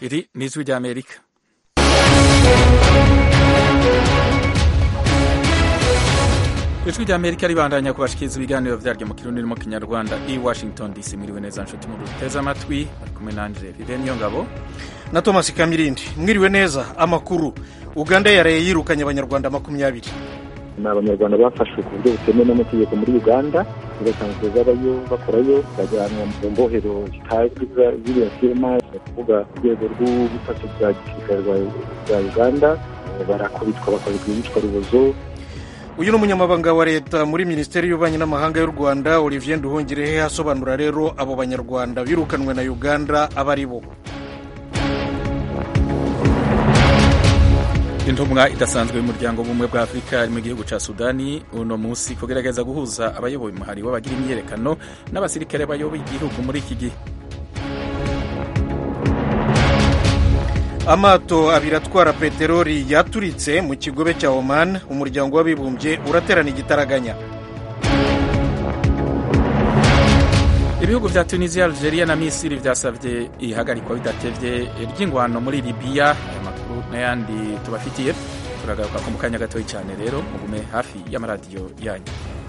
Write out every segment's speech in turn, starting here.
iri ni ijwi ry'amerika ijwi ry'amerika ribandanya kubashikiriza ibiganiro vyaryo mu kirundi no mu kinyarwanda i washington dc mwiriwe neza nshuti mu duteze amatwi ari kumwe nanje vive niyo ngabo na thomas kamirindi mwiriwe neza amakuru uganda yaraye yirukanye abanyarwanda makumyabiri ni abanyarwanda bafashwe ku buryo butemewe n'amategeko muri uganda basanzwe babayo bakorayo bajyanwa mu mbohero zitazwi ziriya firima ni ukuvuga urwego rw'ubutasi bwa gisirikare bwa uganda barakubitwa bakorerwa iyicwarubozo uyu ni umunyamabanga wa leta muri minisiteri y'ububanyi n'amahanga y'u rwanda olivier nduhungirehe asobanura rero abo banyarwanda birukanwe na uganda aba ari bo intumwa idasanzwe y'umuryango w'ubumwe bwa afurika ari mu gihugu ca sudani uno munsi kugerageza guhuza abayoboye umuhari w'abagira imyiyerekano n'abasirikare bayoboye igihugu muri iki gihe amato abiri atwara peteroli yaturitse mu kigobe cya oman umuryango w'abibumbye uraterana igitaraganya ibihugu vya tunisia algeria na misiri vyasavye ihagarikwa bidatevye ry'ingwano muri libiya aya makuru n'ayandi tubafitiye turagaruka ko mu kanya gatoyi cyane rero mugume hafi y'amaradiyo yanyu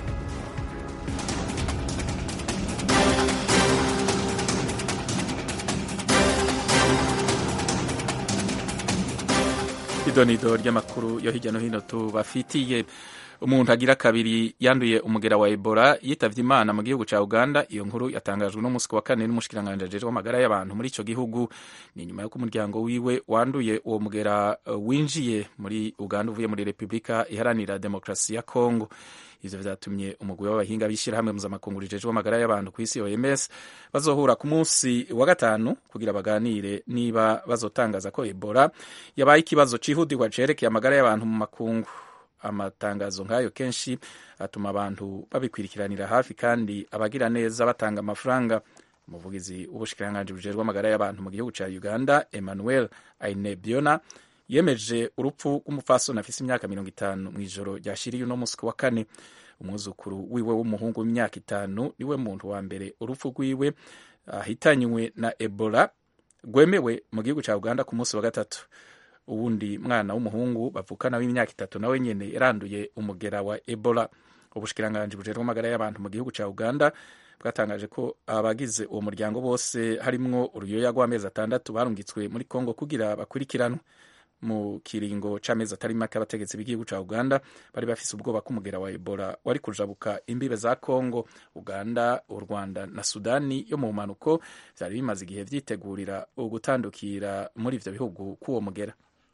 idonido ry'amakuru yo hirya no hino tubafitiye umuntu agira kabiri yanduye umugera wa ebola yitavye imana mu gihugu ca uganda iyo nkuru yatangajwe no musi wa kane n'umushikiranganji ajejwe amagara y'abantu muri ico gihugu ni nyuma y'uko umuryango wiwe wanduye uwo mugera uh, winjiye muri uganda uvuye muri repubulika iharanira demokarasi ya kongo ivyo vyatumye umugwi w'abahinga b'ishirahamwe mpuzamakungu rijejwe amagara y'abantu kw'isi oms bazohura ku munsi wa gatanu kugira baganire niba bazotangaza ko ebola yabaye ikibazo cihutirwa cerekeye amagara y'abantu mu makungu amatangazo nk'ayo kenshi atuma abantu babikurikiranira hafi kandi abagira neza batanga amafaranga umuvugizi w'ubushikiranganji bujejwe amagara y'abantu mu gihugu ca uganda emmanuel ainebiona yemeje urupfu rw'umupfasoni afise imyaka mirongo itanu mw'ijoro ryashiriye uno musi wa kane umwuzukuru wiwe w'umuhungu w'imyaka itanu niwe muntu wa mbere urupfu rwiwe ahitanywe na ebola rwemewe mu gihugu ca uganda ku munsi wa gatatu uwundi mwana w'umuhungu bavukana w'imyaka itatu nawe nyene yaranduye umugera wa ebola ubushikiranganji bujejwe amagara y'abantu mu gihugu ca uganda bwatangaje ko abagize uwo muryango bose harimwo uruyoya rw'amezi atandatu barungitswe muri kongo kugira bakurikiranwe mu kiringo c'amezi atari make abategetsi b'igihugu ca uganda bari bafise ubwoba ko umugera wa ebola wari kujabuka imbibe za kongo uganda u rwanda na sudani yo mu mpanuko vyari bimaze igihe vyitegurira ugutandukira muri ivyo bihugu k'uwo mugera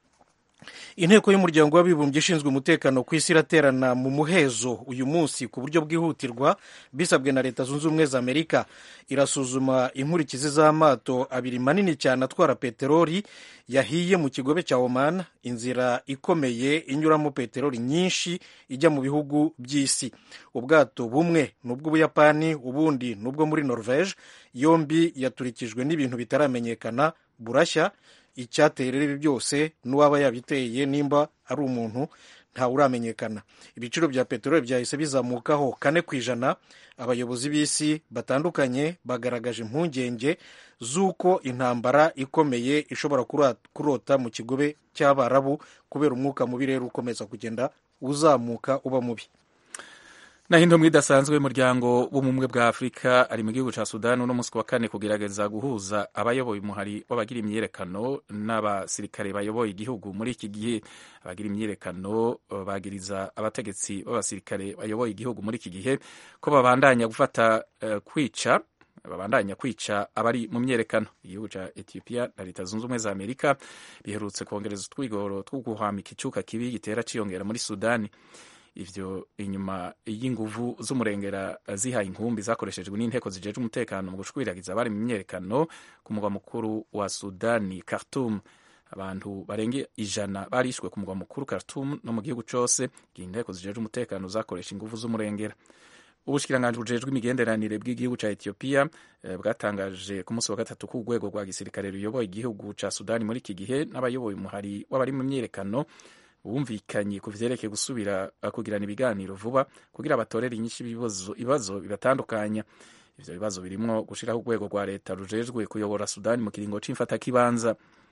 inteko y'umuryango w'abibumbye ishinzwe umutekano ku isi iraterana mu muhezo uyu munsi ku buryo bwihutirwa bisabwe na leta zunze ubumwe za amerika irasuzuma inkurikizi z'amato abiri manini cyane atwara peteroli yahiye mu kigobe cya oman inzira ikomeye inyuramo peteroli nyinshi ijya mu bihugu by'isi ubwato bumwe ni ubw'ubuyapani ubundi ni ubwo muri norvege yombi yaturikijwe n'ibintu bitaramenyekana burashya icyateye rero ibi byose n'uwaba yabiteye nimba ari umuntu ntawe uramenyekana ibiciro bya peteroli byahise bizamukaho kane ku ijana abayobozi b'isi batandukanye bagaragaje impungenge z'uko intambara ikomeye ishobora kurota mu kigobe cy'abarabu kubera umwuka mubi rero ukomeza kugenda uzamuka uba mubi naho intumwa idasanzwe y'umuryango w'ubumwe bwa afurika ari mu gihugu ca sudani uno munsi wa kane kugerageza guhuza abayoboye umuhari w'abagira imyiyerekano n'abasirikare bayoboye igihugu muri iki gihe abagira imyiyerekano bagiriza abategetsi b'abasirikare bayoboye igihugu muri iki gihe ko babandanya gufata uh, kwica babandanya kwica abari mu myerekano igihugu ca ethiopia na leta zunze ubumwe za amerika biherutse kongereza utwigoro two guhwamika icuka kibi gitera ciyongera muri sudani ivyo inyuma y'inguvu z'umurengera zihaye inkumbi zakoreshejwe n'inteko zijeje umutekano mu gushwiragiza abari mu myerekano ku mugwa mukuru wa sudani khartum abantu barenga ijana barishwe ku mugwa mukuru khartum no mu gihugu cose igihe inteko zijeje umutekano zakoresha inguvu z'umurengera ubushikiranganji bujejwe imigenderanire bw'igihugu ca ethiopia bwatangaje ku munsi wa gatatu ko urwego rwa gisirikare ruyoboye igihugu ca sudani muri iki gihe n'abayoboye umuhari w'abari mu myerekano bumvikanye ku vyerekeye gusubira kugirana ibiganiro vuba kugira batorere inyinshi ibibazo bibatandukanya ivyo bibazo birimwo gushiraho urwego rwa leta rujejwe kuyobora sudani mu kiringo c'imfatakibanza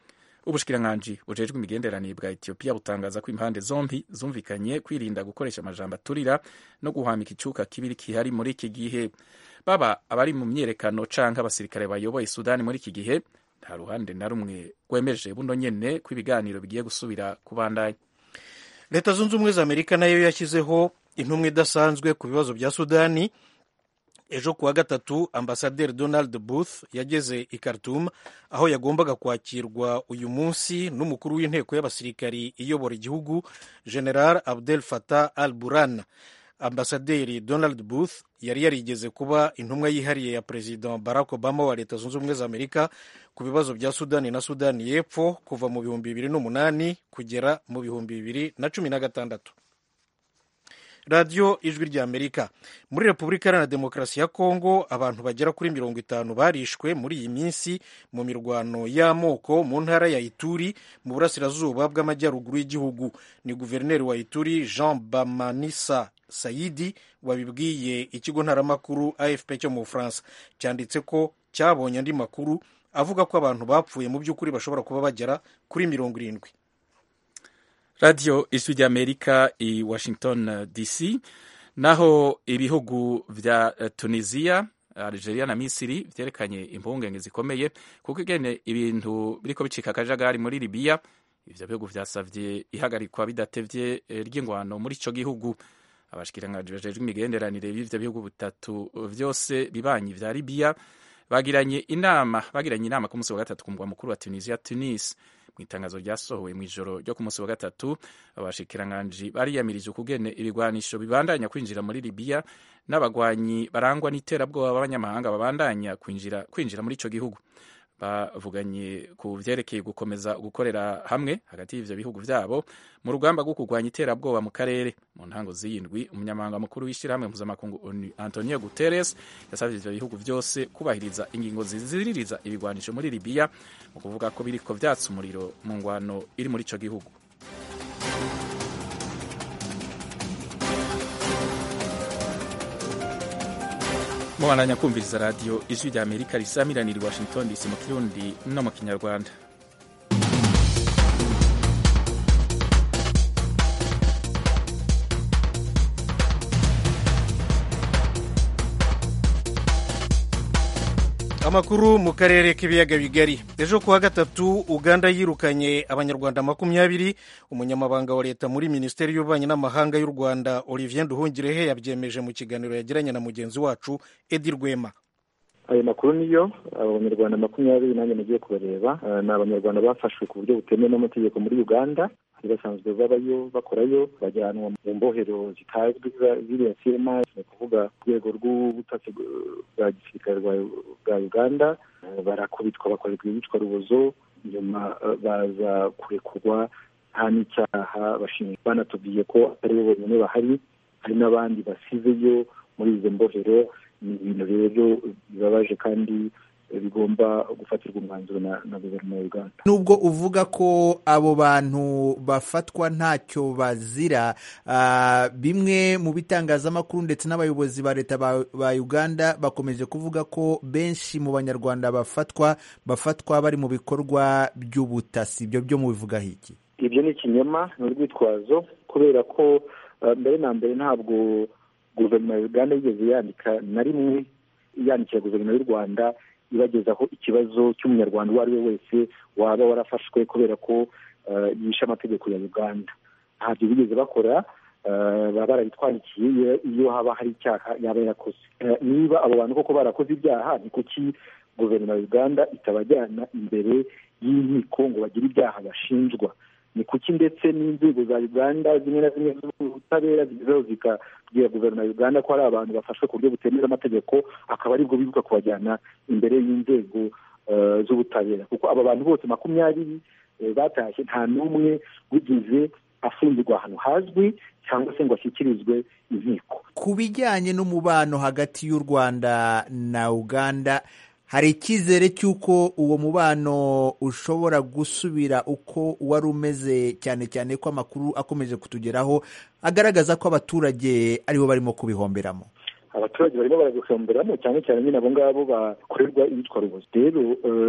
ubushikiranganji bujejwe imigenderanire bwa etiyopiya butangaza ko impande zombi zumvikanye kwirinda gukoresha amajambo aturira no guhwamika icuka kibiri kihari muri iki gihe baba abari mu myiyerekano canke abasirikare bayoboye sudani muri iki gihe nta ruhande na rumwe rwemeje buno nyene ko ibiganiro bigiye gusubira kubandanya leta zunze ubumwe za amerika nayo yashyizeho intumwa idasanzwe ku bibazo bya sudani ejo kuwa gatatu ambasaderi donald booth yageze i khartoum aho yagombaga kwakirwa uyu munsi n'umukuru w'inteko y'abasirikari iyobora igihugu general abdel fatah al buran ambasaderi donald booth yari yarigeze kuba intumwa yihariye ya perezida barack obama wa leta zunze ubumwe za amerika ku bibazo bya sudani na sudani y'epfo kuva mu bihumbi bibiri n'umunani kugera mu bihumbi bibiri na cumi na gatandatu radiyo ijwi rya amerika muri repubulika iharanira demokarasi ya kongo abantu bagera kuri mirongo itanu barishwe muri iyi minsi mu mirwano y'amoko mu ntara ya ituri mu burasirazuba bw'amajyaruguru y'igihugu ni guverineri wa ituri jean bamanisa sayidi wabibwiye ikigo ntaramakuru afp cyo mu bufaransa cyanditse ko cyabonye andi makuru avuga ko abantu bapfuye mu by'ukuri bashobora kuba bagera kuri mirongo irindwi radiyo ijwi ry'amerika i washington dc naho ibihugu vya tunisia algeria na misiri vyerekanye impungenge zikomeye kuko igene ibintu biriko bicika akajagari muri libiya ivyo bihugu vyasavye ihagarikwa bidatevye ry'ingwano muri ico gihugu abashikiranganji bajejwe imigenderanire y'ivyo bihugu bitatu vyose bibanyi vya libiya bagiranye inama bagiranye inama ku munsi wa gatatu ku mugwa mukuru wa tunisia tunis mu itangazo ryasohowe mu ijoro ryo ku munsi wa gatatu abashikiranganji bariyamirije ukugene ibigwanisho bibandanya kwinjira muri libiya n'abagwanyi barangwa n'iterabwoba b'abanyamahanga babandanya kwinjira, kwinjira muri ico gihugu bavuganye ku vyerekeye gukomeza gukorera hamwe hagati y'ivyo bihugu vyabo mu rugamba rwo kurwanya iterabwoba mu karere mu ntango z'iyindwi umunyamabanga mukuru w'ishirahamwe mpuzamakungu antonio guterres yasavye ivyo bihugu vyose kubahiriza ingingo ziziririza ibigwanisho muri libiya mu kuvuga ko biriko vyatsa umuriro mu ngwano iri muri ico gihugu mubandanya kumviriza radiyo ijwi rya amerika risamiranira i washington dc mu kirundi no mu kinyarwanda amakuru mu karere k'ibiyaga bigari ejo kuwa gatatu uganda yirukanye abanyarwanda makumyabiri umunyamabanga wa leta muri minisiteri y'ububanyi n'amahanga y'u rwanda olivier nduhungirehe yabyemeje mu kiganiro yagiranye na mugenzi wacu edi rwema ayo makuru niyo abanyarwanda makumyabiri nanjye nagiye kubareba ni abanyarwanda bafashwe ku buryo butemewe n'amategeko muri uganda bari basanzwe babayo bakorayo bajyanwa mu mbohero zitazwi ziriya sema ni ukuvuga urwego rw'ubutasi bwa gisirikare bwa uganda barakubitwa bakorerwa ibicwa rubozo nyuma baza kurekurwa nta n'icyaha bashinzwe banatubwiye ko atari bo bonyine bahari hari n'abandi basizeyo muri izo mbohero ni ibintu rero bibabaje kandi bigomba gufatirwa umwanzuro na, na guverinoma ya uganda nubwo uvuga ko abo bantu bafatwa ntacyo bazira uh, bimwe mu bitangazamakuru ndetse n'abayobozi ba leta ba, ba uganda bakomeje kuvuga ko benshi mu banyarwanda bafatwa bafatwa bari mu bikorwa by'ubutasi ibyo byo mubivugaho iki ibyo ni ikinyoma ni urwitwazo kubera ko uh, mbere na mbere ntabwo guverinoma ya uganda yigeze yandika na rimwe yandikira guverinoma y'u rwanda ibagezaho ikibazo cy'umunyarwanda uwo ari we wese waba warafashwe kubera ko yishe amategeko ya uganda ntabyo bigeze bakora baba barabitwandikiye iyo haba hari icyaha yaba yakoze niba abo bantu koko barakoze ibyaha ni kuki guverinoma ya uganda itabajyana imbere y'inkiko ngo bagire ibyaha bashinjwa ni kuki ndetse n'inzego za uganda zimwe na zimwe z'ubutabera zigezeho zikabwira guverinoma ya uganda ko hari abantu bafashwe ku buryo butemewe amategeko akaba aribwo bibuka kubajyana imbere y'inzego z'ubutabera kuko aba bantu bose makumyabiri batashye nta n'umwe wigeze afungirwa ahantu hazwi cyangwa se ngo ashyikirizwe inkiko ku bijyanye n'umubano hagati y'u rwanda na uganda hari icyizere cy'uko uwo mubano ushobora gusubira uko wari umeze cyane cyane ko amakuru akomeje kutugeraho agaragaza ko abaturage aribo barimo kubihomberamo abaturage barimo baragusomberamo cyane cyane nyine abo ngabo bakorerwa iyitwa rubozo rero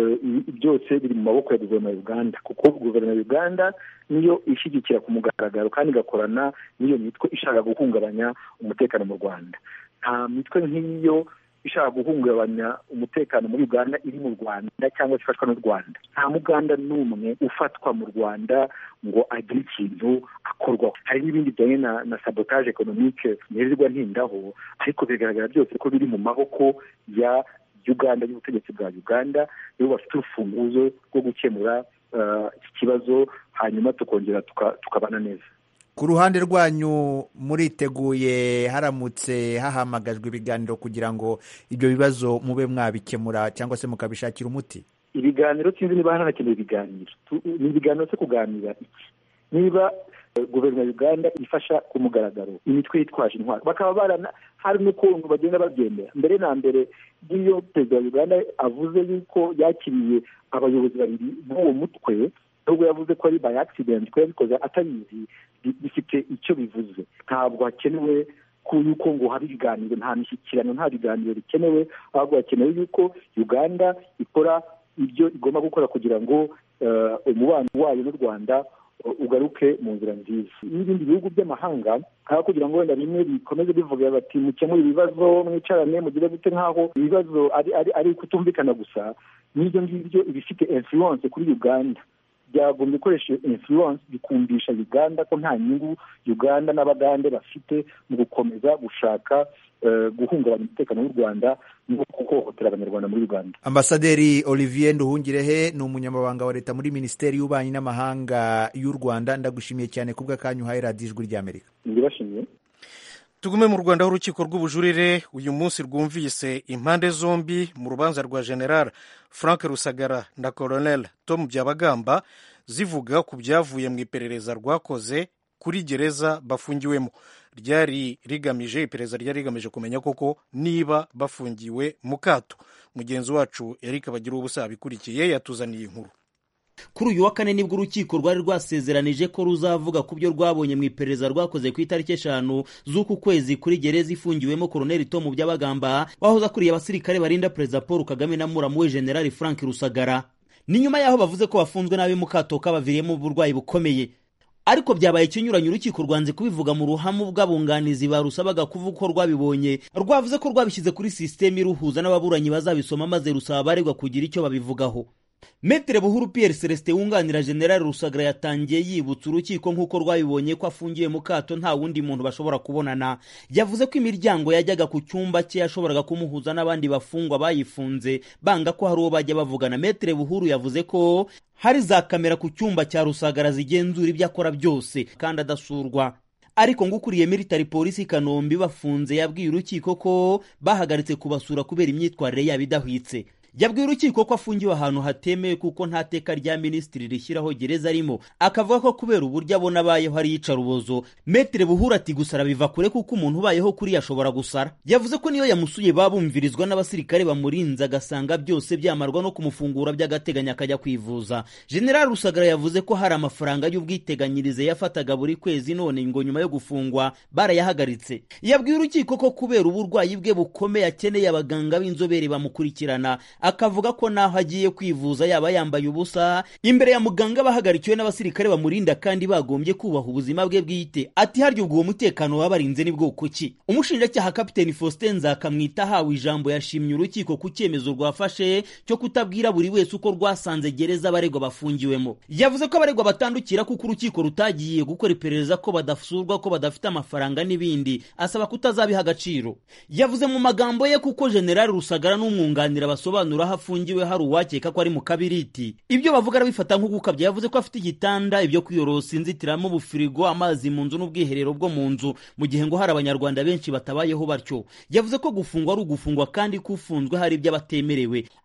byose biri mu maboko ya guverinoma ya uganda kuko guverinoma ya uganda niyo ishyigikira ku mugaragaro kandi igakorana n'iyo mitwe ishaka guhungabanya umutekano mu rwanda nta mitwe nk'iyo ishaka guhungabanya umutekano muri uganda iri mu rwanda cyangwa se ifatwa n'u rwanda nta muganda n'umwe ufatwa mu rwanda ngo agire ikintu akorwaho hari n'ibindi bijyanye na na sabotage ekonomike ntirirwa ntindaho ariko bigaragara byose ko biri mu maboko ya uganda y'ubutegetsi bwa uganda nibo bafite urufunguzo rwo gukemura iki kibazo hanyuma tukongera tukabana neza ku ruhande rwanyu muriteguye haramutse hahamagajwe ibiganiro kugira ngo ibyo bibazo mube mwabikemura cyangwa se mukabishakira umuti ibiganiro sinzi niba hanakenewe ibiganiro ni ibiganiro cyo kuganira iki niba guverinoma ya uganda ifasha ku mugaragaro imitwe yitwaje intwaro bakaba barana hari n'ukuntu bagenda babyemera mbere na mbere n'iyo perezida wa uganda avuze yuko yakiriye abayobozi babiri b'uwo mutwe nubwo yavuze ko ari by accident ko yabikoze atabizi bifite icyo bivuze ntabwo hakenewe yuko ngo habe ibiganiro nta mishyikirano nta biganiro bikenewe ahubwo hakenewe yuko uganda ikora ibyo igomba gukora kugira ngo umubano wayo n'u rwanda ugaruke mu nzira nziza n'ibindi bihugu by'amahanga aho kugira ngo wenda bimwe bikomeze bivuga bati mukemure ibibazo mwicarane mugire gute nk'aho ibibazo ari kutumvikana gusa n'ibyo ngibyo ibifite influence kuri uganda byagombye gukoresha influence bikumvisha uganda ko nta nyungu uganda n'abagande bafite mu gukomeza gushaka guhungabanya umutekano w'u rwanda no guhohotera abanyarwanda muri uganda ambasaderi olivier nduhungirehe ni umunyamabanga wa leta muri minisiteri y'ububanyi n'amahanga y'u rwanda ndagushimiye cyane ku bw'akanyu uhaye radiyo ijwi ry'amerika ndibashimiye tugume mu rwanda aho urukiko rw'ubujurire uyu munsi rwumvise impande zombi mu rubanza rwa general frank rusagara na colonel tom byabagamba zivuga ku byavuye mu iperereza rwakoze kuri gereza bafungiwemo ryari rigamije iperereza ryari rigamije kumenya koko niba bafungiwe mu kato mugenzi wacu eric bagira ubusa abikurikiye yatuzaniye inkuru kuri uyu wa kane nibwo urukiko rwari rwasezeranije ko ruzavuga ku byo rwabonye mu iperereza rwakoze ku itariki eshanu z'uku kwezi kuri gereza ifungiwemo koroneli tomu byabagamba wahoze akuriye abasirikare barinda perezida paul kagame na muramu we generali frank rusagara ni nyuma y'aho bavuze ko bafunzwe nabi mu kato kabaviriyemo uburwayi bukomeye ariko byabaye ikinyuranye urukiko rwanze kubivuga mu ruhame bw'abunganizi barusabaga kuvuga uko rwabibonye rwavuze ko rwabishyize kuri sisiteme iruhuza n'ababuranyi bazabisoma maze rusaba abaregwa kugira icyo babivugaho Metere Buhuru Pierre Celestin wunganira General Rusagara yatangiye yibutsa urukiko nk'uko rwabibonye ko afungiye mu kato nta wundi muntu bashobora kubonana yavuze ko imiryango yajyaga ku cyumba cye yashoboraga kumuhuza n'abandi bafungwa bayifunze banga ko hari uwo bajya bavugana Metere Buhuru yavuze ko hari za kamera ku cyumba cya Rusagara zigenzura ibyo akora byose kandi adasurwa ariko ngo ukuriye military polisi kanombe bafunze yabwiye urukiko ko bahagaritse kubasura kubera imyitwarire yabo idahwitse yabwiye urukiko ko afungiwe ahantu hatemewe kuko nta teka rya minisitiri rishyiraho gereza arimo akavuga ko kubera uburyo abona abayeho ari iyicarubozo metere buhura ati gusara biva kure kuko umuntu ubayeho kuri ashobora gusara yavuze ko niyo yamusuye babumvirizwa n'abasirikare bamurinze agasanga byose byamarwa no kumufungura by'agateganyo akajya kwivuza general rusagara yavuze ko hari amafaranga y'ubwiteganyirize yafataga buri kwezi none ngo nyuma yo gufungwa barayahagaritse yabwiye urukiko ko kubera uburwayi bwe bukomeye akeneye abaganga b'inzobere bamukurikirana akavuga ko naho agiye kwivuza yaba yambaye ubusa imbere ya muganga bahagarikiwe n'abasirikare bamurinda kandi bagombye kubaha ubuzima bwe bwite ati harya ubwo uwo mutekano wabarinze ni bwoko ki umushinjacyaha kapiteni faustin nzakamwita ahawe ijambo yashimye urukiko ku cyemezo rwafashe cyo kutabwira buri wese uko rwasanze gereza abaregwa bafungiwemo yavuze ko abaregwa batandukira kuko urukiko rutagiye gukora iperereza ko badasurwa ko badafite amafaranga n'ibindi asaba kutazabiha agaciro yavuze mu magambo ye kuko generali rusagara n'umwunganira basobanura aho afungiwe hari uwakeka ko ari mu kabiriti ibyo bavuga arabifata nko gukabya yavuze ko afite igitanda ibyo kwiyorosa inzitiramo ubufirigo amazi mu nzu n'ubwiherero bwo mu nzu mu gihe ngo hari abanyarwanda benshi batabayeho batyo yavuze ko gufungwa ari ugufungwa kandi ko ufunzwe hari ibyo abatemerewe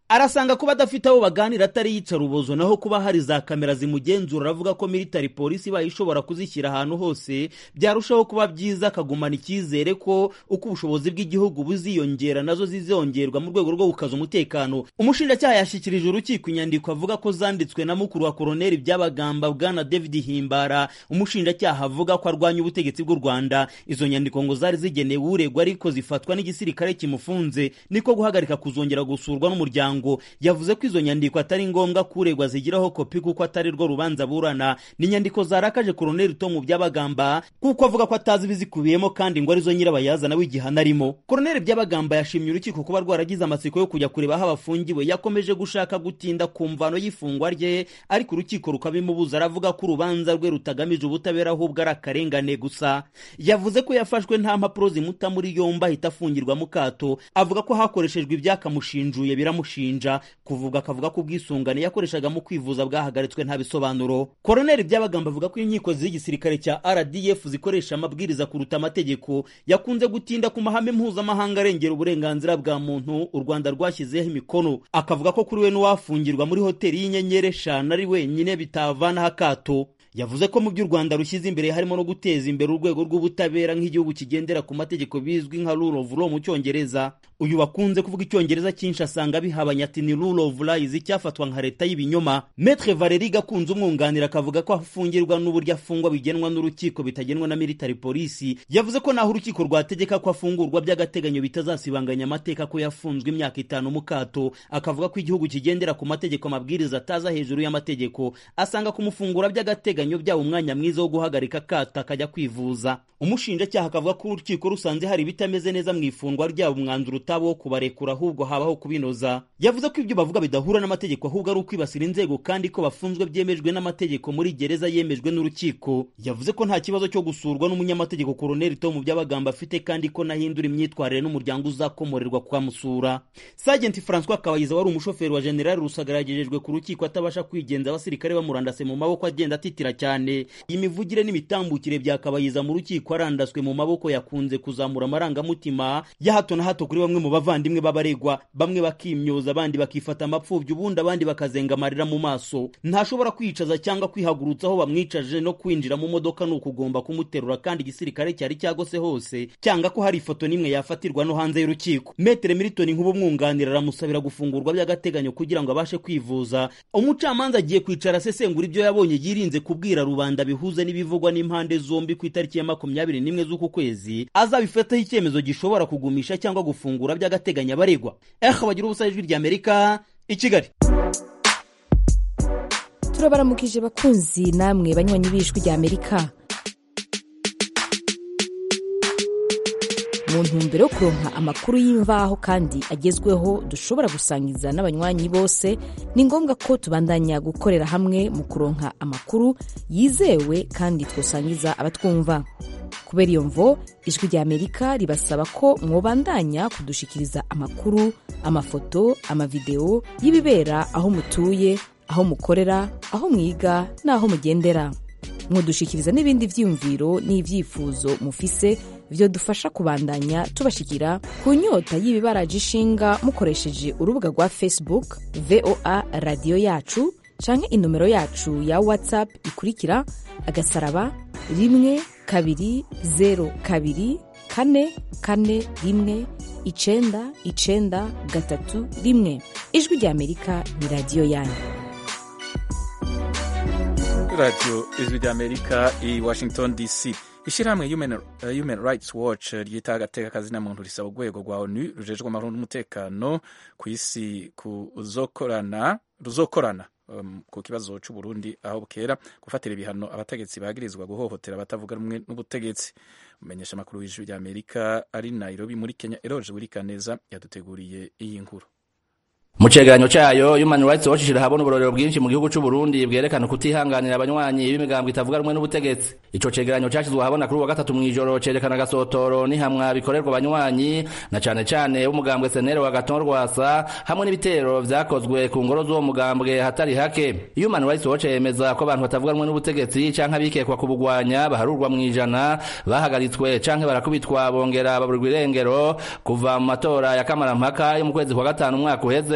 arasanga kuba adafite abo baganira atari yica rubozo naho kuba hari za kamera zimugenzura aravuga ko military polisi ibaye ishobora kuzishyira ahantu hose byarushaho kuba byiza akagumana icyizere ko uko ubushobozi bw'igihugu buziyongera nazo zizongerwa mu rwego rwo gukaza umutekano umushinjacyaha yashyikirije urukiko inyandiko avuga ko zanditswe na mukuru wa koroneli by'abagamba bwana david himbara umushinjacyaha avuga ko arwanya ubutegetsi bw'u rwanda izo nyandiko ngo zari zigenewe uregwa ariko zifatwa n'igisirikare kimufunze niko guhagarika kuzongera gusurwa n'umuryango yavuze ko izo nyandiko atari ngombwa ko uregwa zigiraho kopi kuko atari rwo rubanza burana ni inyandiko zarakaje koroneli tomu by'abagamba kuko avuga ko atazi ibizikubiyemo kandi ngo arizo nyirabayazana w'igihano arimo koroneli by'abagamba yashimye urukiko kuba rwaragize amatsiko yo kujya kureba aho abafungiwe yakomeje gushaka gutinda ku mvano y'ifungwa rye ariko urukiko rukabimubuza aravuga ko urubanza rwe rutagamije ubutabera ahubwo ari akarengane gusa yavuze ko yafashwe nta mpapuro zimuta muri yombi ahita afungirwa mu kato avuga ko hakoreshejwe ibyakamushinjuye biramushinja kuvuga akavuga ko ubwisungane yakoreshaga mu kwivuza bwahagaritswe nta bisobanuro koroneli by'abagamba avuga ko inkiko z'igisirikare cya rdf zikoresha amabwiriza kuruta amategeko yakunze gutinda ku mahame mpuzamahanga arengera uburenganzira bwa muntu u rwanda rwashyizeho imikono akavuga ko kuri we n'uwafungirwa muri hoteli y'inyenyeri eshanu ari wenyine bitavanaho akato yavuze ko mu byo u rwanda rushyize imbere harimo no guteza imbere urwego rw'ubutabera nk'igihugu kigendera ku mategeko bizwi nka rule of law mu cyongereza uyu wakunze kuvuga icyongereza cyinshi asanga bihabanye ati ni rule of lies cyafatwa nka leta y'ibinyoma metre valeri gakunze umwunganira akavuga ko afungirwa n'uburyo afungwa bigenwa n'urukiko bitagenwa na military polisi yavuze ko naho urukiko rwategeka ko afungurwa by'agateganyo bitazasibanganya amateka ko yafunzwe imyaka itanu mu kato akavuga ko igihugu kigendera ku mategeko amabwiriza ataza hejuru y'amategeko asanga kumufungura by'agateganyo byaba umwanya mwiza wo guhagarika akato akajya kwivuza umushinjacyaha akavuga ko urukiko rusanze hari ibitameze neza mu ifungwa ryabo umwanzuro utaba wo kubarekura ahubwo habaho kubinoza yavuze ko ibyo bavuga bidahura n'amategeko ahubwo ari ukwibasira inzego kandi ko bafunzwe byemejwe n'amategeko muri gereza yemejwe n'urukiko yavuze ko nta kibazo cyo gusurwa n'umunyamategeko koroneli tomu by'abagamba afite kandi ko nahindura imyitwarire n'umuryango uzakomorerwa kuhamusura sajenti francois kabayiza wari umushoferi wa generali rusagara yagejejwe ku rukiko atabasha kwigenza abasirikare bamurandase mu maboko agenda atitira cyane iyi mivugire n'imitambukire bya kabayiza mu rukiko arandaswe mu maboko yakunze kuzamura amarangamutima ya hato na hato kuri bamwe mu bavandimwe b'abaregwa bamwe bakimyoza abandi bakifata amapfubyi ubundi abandi bakazenga amarira mu maso ntashobora kwicaza cyangwa kwihagurutsa aho bamwicaje no kwinjira mu modoka ni ukugomba kumuterura kandi igisirikare cyari cyagose hose cyanga ko hari ifoto n'imwe yafatirwa no hanze y'urukiko metere militoni nk'ubu umwunganira aramusabira gufungurwa by'agateganyo kugira ngo abashe kwivuza umucamanza agiye kwicara asesengura ibyo yabonye yirinze kubwira rubanda bihuze n'ibivugwa n'impande zombi ku itariki ya makumyabiri n'imwe z'uku kwezi azabifataho icyemezo gishobora kugumisha cyangwa gufungura by'agateganyo abaregwa eha bagira ubusa ijwi ry'amerika i kigali turabaramukije bakunzi namwe banywanyi b'ijwi ry'amerika mu ntumbero yo kuronka amakuru y'imvaho kandi agezweho dushobora gusangiza n'abanywanyi bose ni ngombwa ko tubandanya gukorera hamwe mu kuronka amakuru yizewe kandi twosangiza abatwumva kubera iyo mvo ijwi ry'amerika ribasaba ko mwobandanya kudushikiriza amakuru amafoto amavideo y'ibibera aho mutuye aho mukorera aho mwiga n'aho mugendera mwodushikiriza n'ibindi vyiyumviro n'ivyifuzo mufise vyo dufasha kubandanya tubashikira ku nyota y'ibibaraje ishinga mukoresheje urubuga rwa facebook voa radiyo yacu canke inomero yacu ya whatsapp ikurikira agasaraba rimwe kabiri zero kabiri kane kane rimwe icenda icenda gatatu rimwe ijwi ry'amerika ni radiyo yanyu radiyo ijwi ry'amerika i washington dc ishyirahamwe human, uh, human rights watch ryita agateka kazina muntu risaba urwego rwa onu rujejwe amahoro n'umutekano ku isi kuzokorana ruzokorana um, ku kibazo c'uburundi aho bukera gufatira ibihano abategetsi bagirizwa guhohotera abatavuga rumwe n'ubutegetsi umumenyesha amakuru w'ijwi ry'amerika ari nairobi muri kenya eroje wirikaneza yaduteguriye iyi nkuru mu cegeranyo cayo human rights watch ishira habona uburorero bwinshi mu gihugu c'uburundi bwerekana kutihanganira abanywanyi b'imigambo itavuga rumwe n'ubutegetsi ico cegeranyo cashizwe ahabona kuri uwa gatatu mw'ijoro cerekana agasotoro n'ihamwa bikorerwa abanywanyi na cane cane b'umugambwe senere wa gaton rwasa hamwe n'ibitero vyakozwe ku ngoro z'uwo mugambwe hatari hake human rights watch yemeza ko abantu batavuga rumwe n'ubutegetsi canke abikekwa kubugwanya baharurwa mw'ijana bahagaritswe canke barakubitwa bongera baburirwa irengero kuva mu matora ya kamarampaka yo mu kwezi kwa gatanu umwaka uheze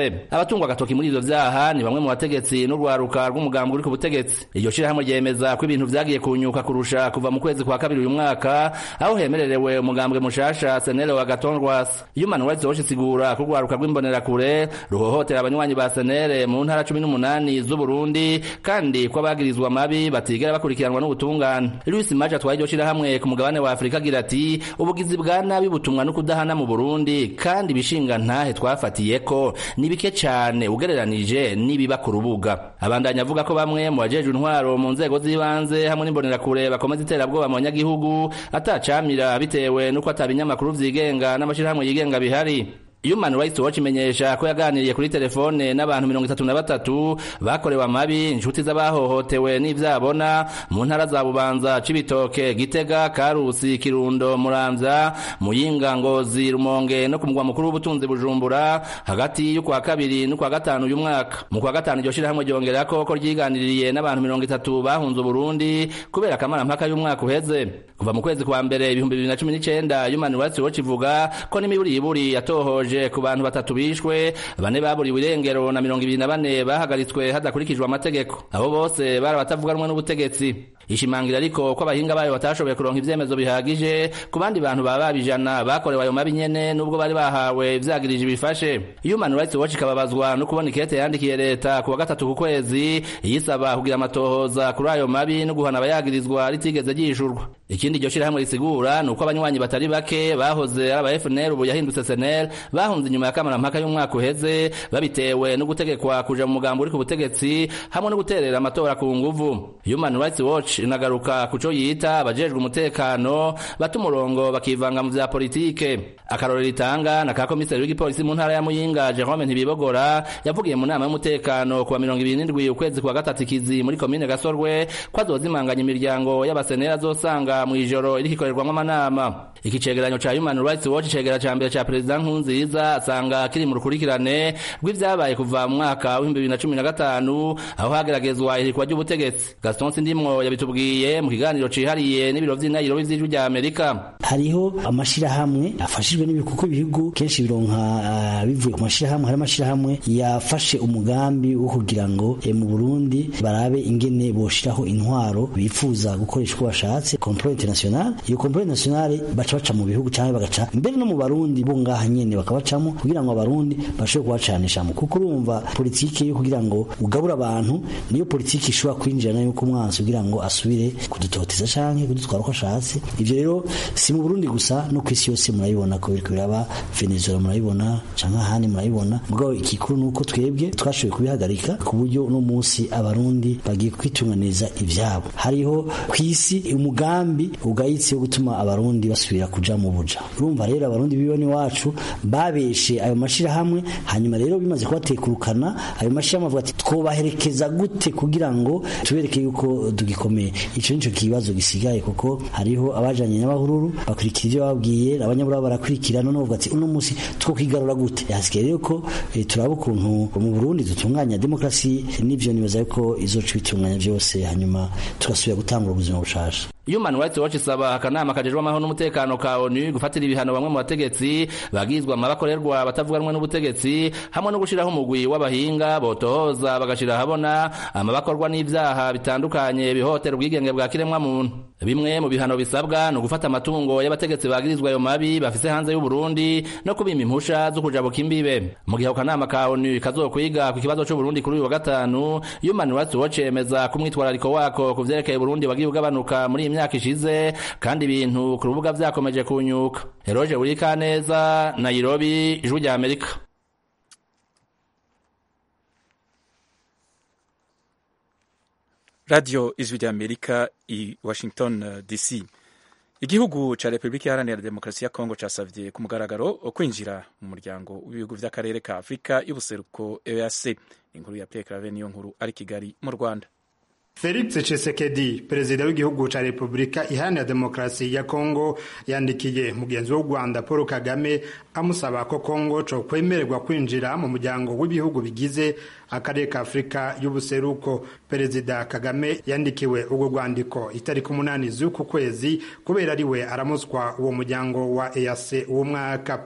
imbonerakure abatungwa agatoki muri ivyo vyaha ni bamwe mu bategetsi n'urwaruka rw'umugambi uri ku butegetsi iryo shirahamwe ryemeza ko ibintu vyagiye kunyuka kurusha kuva mu kwezi kwa kabiri uyu mwaka aho hemererewe umugambwe mushasha senere wa gatondwasa human rights watch isigura ko urwaruka rw'imbonerakure ruhohotera abanywanyi ba senere mu ntara cumi n'umunani z'uburundi kandi ko abagirizwa amabi batigera bakurikiranwa n'ubutungane louis maje atwaye iryo shirahamwe ku mugabane wa afurika agira ati ubugizi bwa nabi butumwa no kudahana mu burundi kandi ibishinga ntahe twafatiye ko ni bike cane ugereranije n'ibiba ku rubuga abandanya avuga ko bamwe mu bajejwe intwaro mu nzego z'ibanze hamwe n'imbonerakure bakomeza iterabwoba mu banyagihugu atacamira bitewe n'uko atabinyamakuru vyigenga n'amashirahamwe yigenga bihari Human Rights Watch imenyesha ko yaganiriye kuri telefone n'abantu mirongo itatu na batatu bakorewe amabi inshuti z'abahohotewe n'ivyabona mu ntara za Bubanza Cibitoke Gitega Karusi Kirundo Muramvya Muyinga Ngozi Rumonge no ku mugwa mukuru w'ubutunzi Bujumbura hagati y'ukwa kabiri n'ukwa gatanu uyu mwaka mu kwa gatanu iryo shirahamwe ryongera ko ko ryiganiririye n'abantu mirongo itatu bahunze Burundi kubera akamara mpaka y'umwaka uheze kuva mu kwezi kwa mbere ibihumbi bibiri na cumi n'icenda Human Rights Watch ivuga ko n'imiburiburi yatohoje ku bantu batatu bishwe bane baburiwe irengero na mirongo ibiri na bane bahagaritswe hadakurikijwe amategeko abo bose bari abatavuganwe n'ubutegetsi ishimangira ariko ko abahinga bayo batashoboye kuronka ivyemezo bihagije ku bandi bantu baba babijana bakorewe ayo mabi nyene nubwo bari bahawe ivyagirije bifashe Human Rights Watch ikababazwa no kubona ikete yandikiye leta ku wa gatatu ku kwezi yisaba kugira amatohoza kuri ayo mabi no guhana abayagirizwa ritigeze ryishurwa ikindi iryo shirahamwe risigura ni uko abanywanyi batari bake bahoze ari aba FNL ubu yahindutse SNL bahunze inyuma ya kamarampaka y'umwaka uheze babitewe no gutegekwa kuja mu mugambo uri ku butegetsi hamwe no guterera amatora ku nguvu Human Rights Watch inagaruka kuco yita abajejwe umutekano bata umurongo bakivanga mu vya politike akarorero ritanga na ka komiseri w'igipolisi mu ntara ya Muyinga Jerome Ntibibogora yavugiye mu nama y'umutekano kuwa mirongo ibiri n'indwi ukwezi kwa gatatu ikizi muri komine Gasorwe ko azozimanganya imiryango y'abasenera azosanga mu ijoro iriko ikorerwamwo amanama iki cegeranyo ca Human Rights Watch cegera ca mbere ca Perezida Nkurunziza asanga kiri mu rukurikirane rw'ivyabaye kuva mu mwaka w'ibihumbi bibiri na cumi na gatanu aho hageragezwa ihirikwa ry'ubutegetsi Gaston Sindimwo yabitubwiye mu kiganiro cihariye n'ibiro vy'indahiro vy'ijwi rya Amerika hariho amashirahamwe afashijwe n'ibihugu kuko ibihugu kenshi bironka uh, bivuye ku mashirahamwe hari amashirahamwe yafashe umugambi wo kugira ngo e, mu Burundi barabe ingene boshiraho intwaro bifuza gukoresha uko bashatse complot international iyo complot international baca baca mu bihugu canke bagaca mbere no mu barundi bo ngaha nyene bakabacamo kugira ngo abarundi bashobore kubacanishamo kuko urumva politike yo kugira ngo ugabura abantu niyo politike ishobora kwinjirana yuko umwansi kugira ngo asubire kudutoteza canke kudutwara uko ashatse ivyo rero si mu Burundi gusa no kwisi yose murabibona ko biriko biraba Venezuela murabibona canke ahandi murabibona mugabo ikikuru nuko twebwe twashoboye kubihagarika ku buryo uno munsi abarundi bagiye kwitunganiza ivyabo hariho kwisi umugambi ugayitse wo gutuma abarundi basubira kuja mu buja urumva rero abarundi bibone wacu babeshe ayo mashirahamwe hanyuma rero bimaze kubatekurukana ayo mashirahamwe avuga ati twobaherekeza gute kugira ngo tubereke yuko tugikomeye ico nico kibazo gisigaye kuko hariho abajanye n'abahururu bakurikira ivyo babwiye abanyabura barakurikira none bavuga ati uno musi two kwigarura gute hasigaye rero ko e, turaba ukuntu mu Burundi dutunganya demokrasi n'ivyo nibaza yuko izoca bitunganya vyose hanyuma tugasubira gutangura ubuzima bushasha Human Rights Watch isaba akanama kajejwe amahoro n'umutekano ka ONU gufatira ibihano bamwe mu bategetsi bagizwa amabakorerwa batavuganwe n'ubutegetsi hamwe no gushiraho umugwi w'abahinga botohoza bagashira habona amabakorwa n'ivyaha bitandukanye bihotera ubwigenge bwa kiremwa muntu bimwe mu bihano bisabwa ni ugufata amatungo y'abategetsi bagirizwa ayo mabi bafise hanze y'u Burundi no kubima impusha zo kujabuka imbibe mu gihe akanama ka ONU kazokwiga ku kibazo c'u Burundi kuri uyu wa gatanu Human Rights Watch yemeza ko umwitwarariko wako ku vyerekeye Burundi wagiye ugabanuka muri iyi myaka ishize kandi ibintu ku rubuga vyakomeje kunyuka Eroje Urikaneza Nairobi ijwi rya Amerika radio ijwi rya Amerika i Washington uh, DC igihugu ca Republika Iharanira Demokarasi ya Kongo casavye ku mugaragaro kwinjira mu muryango w'ibihugu vy'akarere ka Afrika y'ubuseruko EAC inkuru ya Pierre Claver niyo nkuru ari Kigali mu Rwanda Felix Tshisekedi perezida w'igihugu ca Republika Iharanira Demokarasi ya Kongo yandikiye mugenzi w'u Rwanda Paul Kagame amusaba ko Kongo co kwemererwa kwinjira mu muryango w'ibihugu bigize akarere ka Afrika y'ubuseruko perezida Kagame yandikiwe ubwo rwandiko itariki umunani z'uku kwezi kubera ariwe aramuswa uwo muryango wa EAC uwo mwaka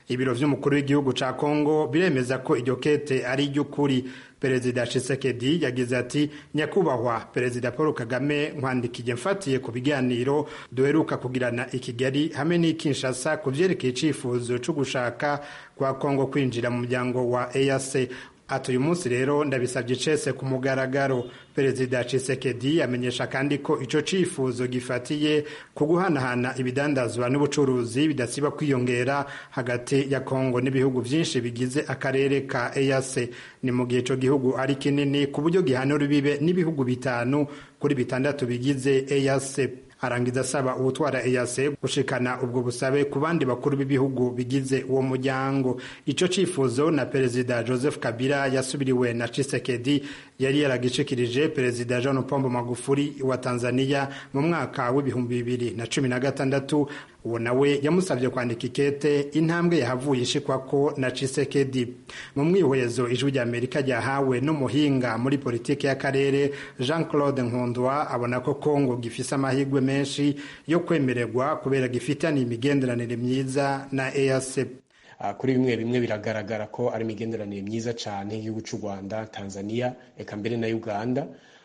ibiro vy'umukuru w'igihugu ca kongo biremeza ko iryo kete ari iry'ukuri perezida Tshisekedi yagize ati nyakubahwa perezida paul kagame nkwandikiye mfatiye ku biganiro duheruka kugirana i kigali hamwe n'i kinshasa ku vyerekeye icifuzo co gushaka kwa kongo kwinjira mu muryango wa eac ati uyu munsi rero ndabisabye cese ku mugaragaro perezida Tshisekedi amenyesha kandi ko ico cifuzo gifatiye ku guhanahana ibidandazwa n'ubucuruzi bidasiba kwiyongera hagati ya Kongo n'ibihugu vyinshi bigize akarere ka EAC ni mu gihe ico gihugu ari kinini ku buryo gihanura bibe n'ibihugu bitanu kuri bitandatu bigize EAC arangiza asaba uwutwara EAC gushikana ubwo busabe ku bandi bakuru b'ibihugu bigize uwo muryango ico cifuzo na perezida Joseph Kabila yasubiriwe na Tshisekedi yari yaragishikirije perezida John Pombo Magufuli wa Tanzania mu mwaka w'ibihumbi bibiri na cumi na gatandatu uwo nawe yamusabye kwandika ikete intambwe yahavuye ishikwako na Tshisekedi mu mwihwezo ijwi rya Amerika ryahawe n'umuhinga muri politiki y'akarere Jean Claude Nkundwa abona ko Kongo gifise amahirwe menshi yo kwemererwa kubera gifitaniye imigenderanire myiza na EAC kuri bimwe bimwe biragaragara ko ari imigenderanire myiza cyane y'igihugu cy'u Rwanda Tanzania eka mbere na Uganda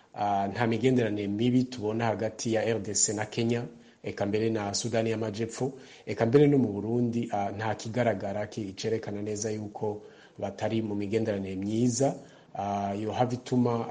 nta migenderanire mibi tubona hagati ya RDC na Kenya eka mbere na Sudani y'Amajepfo eka mbere no mu Burundi nta kigaragara kicerekana neza yuko batari mu migenderanire myiza yohava ituma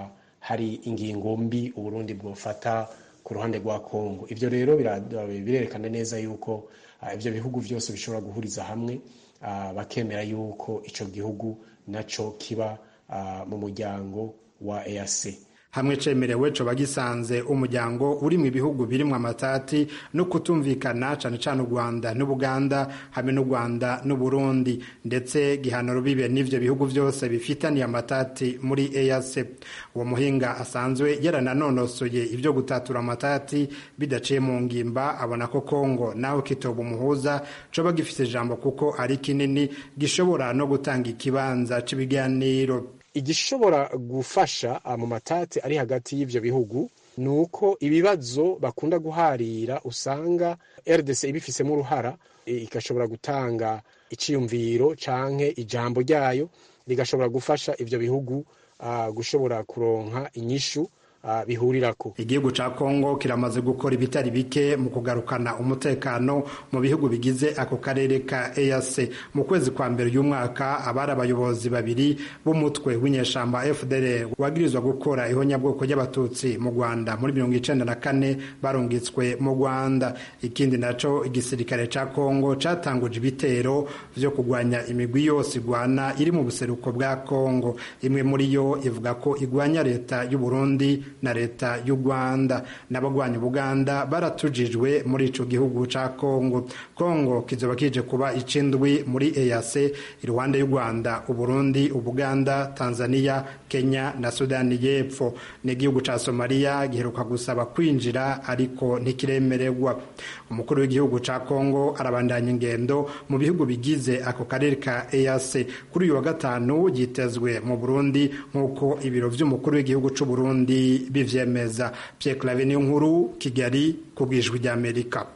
hari ingingo mbi Uburundi bwofata ku ruhande rwa Kongo ivyo rero birerekana neza yuko ibyo bihugu byose bishobora guhuriza hamwe bakemera yuko icyo gihugu nacyo kiba mu muryango wa EAC hamwe cemerewe coba gisanze umuryango uri mu bihugu birimwo amatati no kutumvikana cane cane u Rwanda n'Ubuganda hamwe n'u Rwanda n'Uburundi ndetse gihanura bibe n'ivyo bihugu vyose bifitaniye amatati muri EAC uwo muhinga asanzwe yarananonosoye ivyo gutatura amatati bidaciye mu ngimba abona ko Kongo naho kitoba umuhuza coba gifise ijambo kuko ari kinini gishobora no gutanga ikibanza c'ibiganiro igishobora gufasha mu matati ari hagati y'ivyo bihugu ni uko ibibazo bakunda guharira usanga RDC ibifisemo uruhara igashobora gutanga iciyumviro canke ijambo ryayo rigashobora gufasha ivyo bihugu uh, gushobora kuronka inyishu uh, bihurirako igihugu ca Kongo kiramaze gukora ibitari bike mu kugarukana umutekano mu bihugu bigize ako karere ka EAC mu kwezi kwa mbere y'umwaka abari abayobozi babiri b'umutwe w'inyeshamba FDL wagirizwa gukora ihonyabwoko ry'abatutsi mu Rwanda muri mirongo icenda na kane barungitswe mu Rwanda ikindi naco igisirikare ca Kongo catanguje ibitero vyo kugwanya imigwi yose igwana iri mu buseruko bwa Kongo imwe muri yo ivuga ko igwanya leta y'u Burundi na leta y'u Rwanda n'abagwanya Uganda baratujijwe muri ico gihugu ca Kongo Kongo kizoba kije kuba icindwi muri EAC iruhande y'u Rwanda Uburundi Ubuganda Tanzania Kenya na Sudani y'Epfo n'igihugu ca Somalia giheruka gusaba kwinjira ariko ntikiremererwa umukuru w'igihugu ca Kongo arabandanya ingendo mu bihugu bigize ako karere ka EAC kuri uyu wa gatanu yitezwe mu Burundi nk'uko ibiro vy'umukuru w'igihugu c'u Burundi bivyemeza Pierre Claver niyo nkuru Kigali ku bwijwi rya Amerika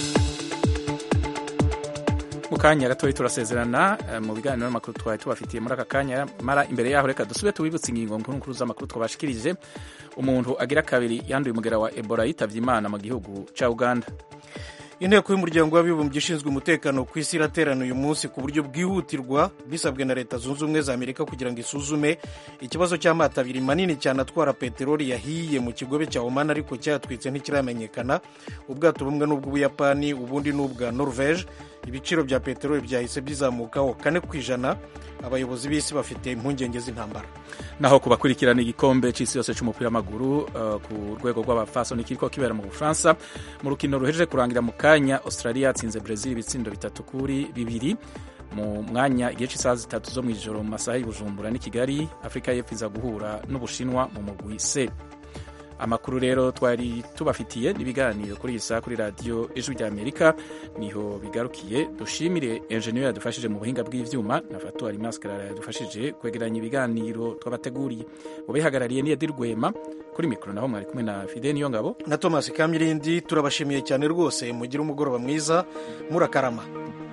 mu kanya gatoya turasezerana mu biganiro n'amakuru twari tubafitiye muri aka kanya mara imbere yaho reka dusube tubibutse ingingo nkuru nkuru z'amakuru twabashikirije umuntu agira kabiri yanduye umugera wa Ebola yitavye Imana mu gihugu ca Uganda inteko y'umuryango w'abibumbye ishinzwe umutekano ku isi iraterana uyu munsi ku buryo bwihutirwa bisabwe na leta zunze ubumwe za amerika kugira ngo isuzume ikibazo cy'amato abiri manini cyane atwara peteroli yahiye mu kigobe cya oman ariko cyatwitse ntikiramenyekana ubwato bumwe n'ubw'ubuyapani ubundi n'ubwa norvege ibiciro bya peteroli byahise bizamukaho kane ku ijana abayobozi b'isi bafite impungenge z'intambara naho ku bakurikirana igikombe cy'isi yose cy'umupira w'amaguru uh, ku rwego rw'abafasoni kiriko kibera mu bufaransa mu rukino ruhejeje kurangira mu kanya australia yatsinze brazil ibitsindo bitatu kuri bibiri mu mwanya igihe cy'isaha zitatu zo mu ijoro mu masaha y'ubujumbura n'i kigali afurika y'epfo iza guhura n'ubushinwa mu mugwi c amakuru rero twari tubafitiye n'ibiganiro kuri iyi saha kuri radiyo ijwi rya amerika niho bigarukiye dushimire enjeniyeri yadufashije mu buhinga bw'ivyuma na fatuwari maskarara yadufashije kwegeranya ibiganiro twabateguriye ubihagarariye ni edi rwema kuri mikoro naho mwari kumwe na fide niyo ngabo na thomas kamilindi turabashimiye cyane rwose mugire umugoroba mwiza murakarama